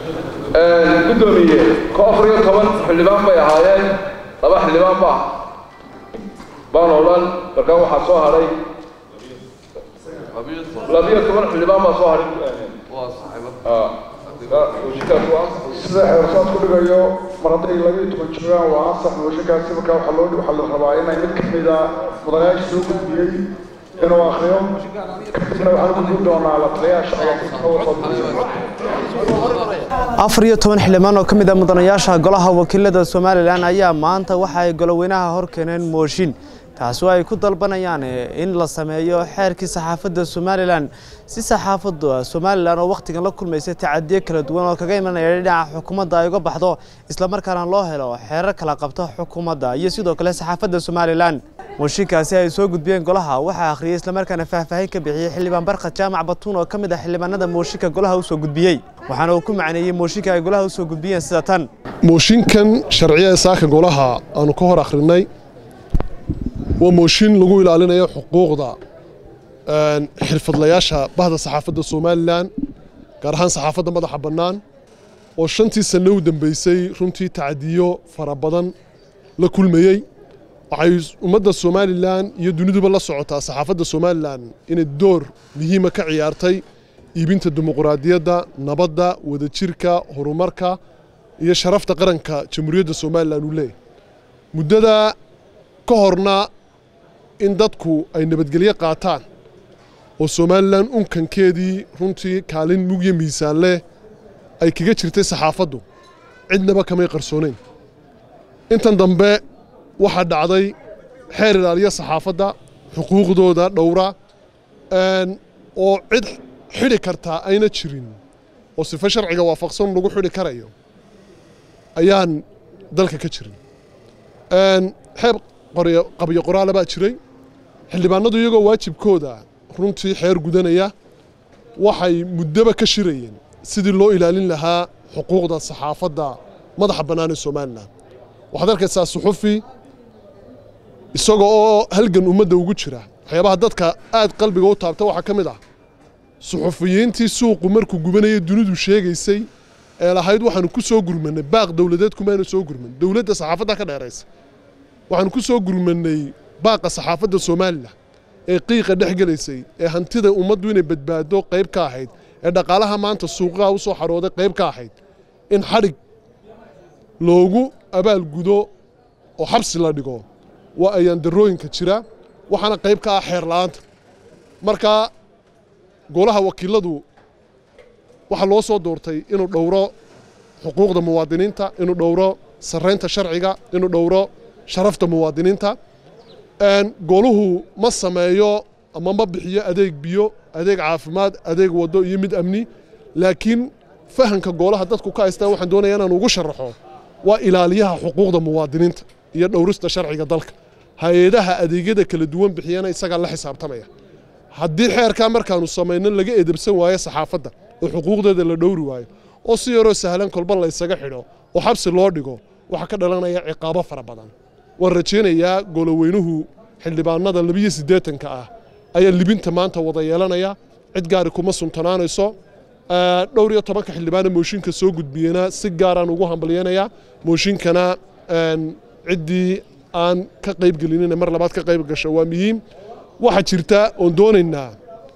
guddoomiye ko afar iyo toban xildhibaan bay ahaayeen laba xildhibaan ba baan oo dhan markaa waxaa soo hadhay labiyo toban xildhibaan baa soo hadhay mooshinkaas waa sida xeersaad ku dhigayo mar hadday labiyo toban joogaan waa ansax mooshinkaasi markaa waxaa loo waxaa la rabaa inay mid ka mida mudanayaasha soo gudbiyey inuu akriyo kadibna waxaan u gudbin doonaa la taliyaha shaqada afar iyo toban xildhibaan oo ka mid ah mudanayaasha golaha wakiilada somalilan ayaa maanta waxa ay goloweynaha hor keeneen mooshin taasi oo ay ku dalbanayaan in la sameeyo xeerkii saxaafadda somalilan si saxaafaddu somalilan oo wakhtigan la kulmaysa tacadiyo kala duwan oo kaga imanaya dhinaca xukuumadda ay uga baxdo islamarkaana loo helo xeerar kala qabta xukuumadda iyo sidoo kale saxaafadda somalilan mooshinkaasi ay soo gudbiyeen golaha waxaa akhriyey islamarkaana faahfaahin ka bixiyey xildhibaan barkad jaamac batuun oo ka mid ah xildhibaanada mooshinka golaha u soo gudbiyey waxaana uu ku macneeyey mooshinka ay golaha u soo gudbiyeen sida tan mooshinkan sharciya saaka golaha aanu ka hor akhrinay waa mooshin lagu ilaalinayo xuquuqda xirfadlayaasha bahda saxaafadda somalilan gaar ahaan saxaafadda madaxa bannaan oo shantii sanno u dambeysay runtii tacadiyo fara badan la kulmayey waxay ummadda somalilan iyo duniduba la socotaa saxaafadda somalilan inay door muhiima ka ciyaartay iibinta dimuquraadiyadda nabadda wadajirka horumarka iyo sharafta qaranka jamhuuriyadda somalilan uu leeyahy muddada ka horna in dadku ay nabadgelyo qaataan oo somalilan unkankeedii runtii kaalin mugyo miisaan leh ay kaga jirtay saxaafaddu cidnaba kamay qarsoonayn intan dambe waxaa dhacday xeer ilaaliya saxaafadda xuquuqdooda dhowra oo cid xidhi kartaa ayna jirin oo sifo sharciga waafaqsan lagu xidhi karayo ayaan dalka ka jirin xeer qabyo qoraala baa jiray xildhibaanadu iyagoo waajibkooda runtii xeer gudanaya waxay muddoba ka shirayeen sidii loo ilaalin lahaa xuquuqda saxaafadda madaxa bannaan ee somalilan waxaad arkaysaa suxufi isaga oo halgan ummadda ugu jira waxyaabaha dadka aad qalbiga u taabta waxaa ka mid ah suxufiyiintii suuqu markuu gubanayay dunidu sheegaysay ee lahayd waxaanu ku soo gurmanay baaq dowladeed kumaanu soo gurman dowladda saxaafadda ka dheeraysa waxaanu ku soo gurmanay baaqa saxaafadda somalilan ee qiiqa dhex gelaysay ee hantida ummaddu inay badbaado qayb ka ahayd ee dhaqaalaha maanta suuqaha u soo xarooday qayb ka ahayd in xadhig loogu abaalgudo oo xabsi la dhigo waa ayaan darooyinka jira waxaana qayb ka ah xeer la'aanta marka golaha wakiiladu waxaa loo soo doortay inuu dhowro xuquuqda muwaadiniinta inuu dhowro sarraynta sharciga inuu dhowro sharafta muwaadiniinta goluhu ma sameeyo ama ma bixiyo adeeg biyo adeeg caafimaad adeeg waddo iyo mid amni laakiin fahanka goolaha dadku ka haystaa waxaan doonaya inaan ugu sharaxo waa ilaaliyaha xuquuqda muwaadiniinta iyo dhowrista sharciga dalka hay-adaha adeegyada kala duwan bixiyana isagaa la xisaabtamaya haddii xeerkaa markaanu samayno laga edebsan waayo saxaafadda oo xuquuqdeeda la dhowri waayo oo si yaroo sahlan kolba la ysaga xidho oo xabsi loo dhigo waxaa ka dhalanaya ciqaabo fara badan waan rajaynayaa goloweynuhu xildhibaanada labiyo siddeetanka ah ayaa libinta maanta wada yeelanaya cid gaari kuma suntanaanayso dhowr iyo tobanka xildhibaana mooshinka soo gudbiyena si gaaraan ugu hambalyeynayaa mooshinkana ciddii aan ka qayb gelinina mar labaad ka qayb gasho waa muhiim waxaa jirta oon doonaynaa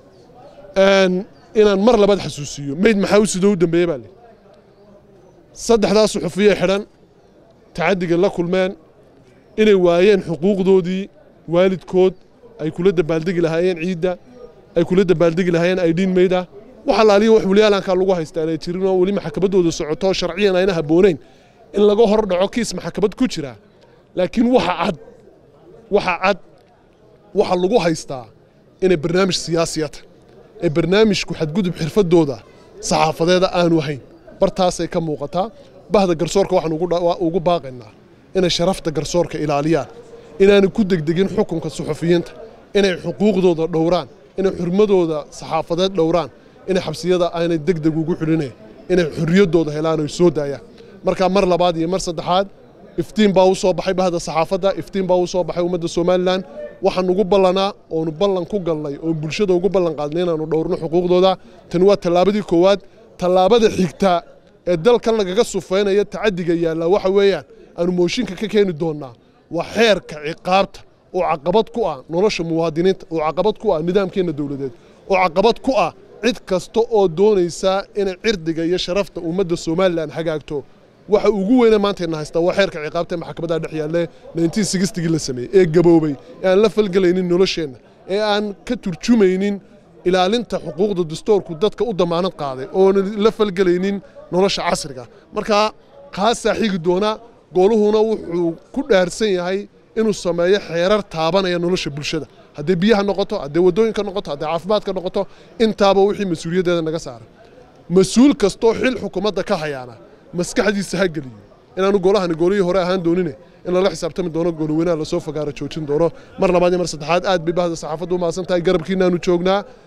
inaan mar labaad xasuusiyo meyd maxaa u sidoo u dambeeye baa le saddexdaa suxufiye xidhan tacaddiga la kulmeen inay waayeen xuquuqdoodii waalidkood ay kula dabaaldegi lahaayeen ciidda ay kula dabaaldegi lahaayeen aydhiin meyda wax allaaliya wax waliyaalankaa lagu haystaa inay jirin oo weli maxkamaddooda socoto sharciyan ayna habboonayn in laga hor dhaco kiis maxkamad ku jira laakiin waxa cad waxa cad waxa lagu haystaa inay barnaamij siyaasiyata ee barnaamijku xadgudub xirfadooda saxaafadeeda aanu ahayn bartaasay ka muuqataa bahda garsoorka waxaan ugu baaqaynaa inay sharafta garsoorka ilaaliyaan inaanay ku degdegin xukunka suxufiyiinta inay xuquuqdooda dhowraan inay xurmadooda saxaafadeed dhowraan inay xabsiyada aanay degdeg ugu xidhinayn inay xorriyaddooda helaan oy soo daayaan markaa mar labaad iyo mar saddexaad iftiin baa u soo baxay bahda saxaafadda iftiin baa u soo baxay ummadda somalilan waxaan ugu ballanaa oonu ballan ku galnay oon bulshada ugu ballan qaadnay inaanu dhowrno xuquuqdooda tani waa tallaabadii koowaad tallaabada xigta ee dalkan lagaga sufeynaya tacadiga yaallaa waxa weeyaan aanu mooshinka ka keeni doonnaa waa xeerka ciqaabta oo caqabad ku ah nolosha muwaadiniinta oo caqabad ku ah nidaamkeenna dowladeed oo caqabad ku ah cid kasta oo doonaysa inay cirdiga iyo sharafta ummadda somalilan hagaagto waxa ugu weyne maantayna haystaa waa xeerka ciqaabta ee maxkamadda dhex yaalle 1960gii la sameeyey ee gaboobay ee aan la falgelaynin nolosheenna ee aan ka turjumaynin ilaalinta xuquuqda dastoorku dadka u damaanad qaaday oona la falgelaynin nolosha casriga marka kaasaa xigi doona gooluhuna wuxuu ku dhaarsan yahay inuu sameeyo xeerar taabanaya nolosha bulshada hadday biyaha noqoto hadday waddooyinka noqoto hadday caafimaadka noqoto intaaba wixii mas-uuliyaddeeda naga saaran mas-uul kastoo xil xukuumadda ka hayaana maskaxdiisa ha geliyo inaanu goolahani goolihii hore ahaan doonine in lala xisaabtami doono goolweynaha lasoo fagaaro joojin doono mar labaad iyo mar saddexaad aad bay bahda saxaafaddu u mahadsan tahay garabkiinaanu joognaa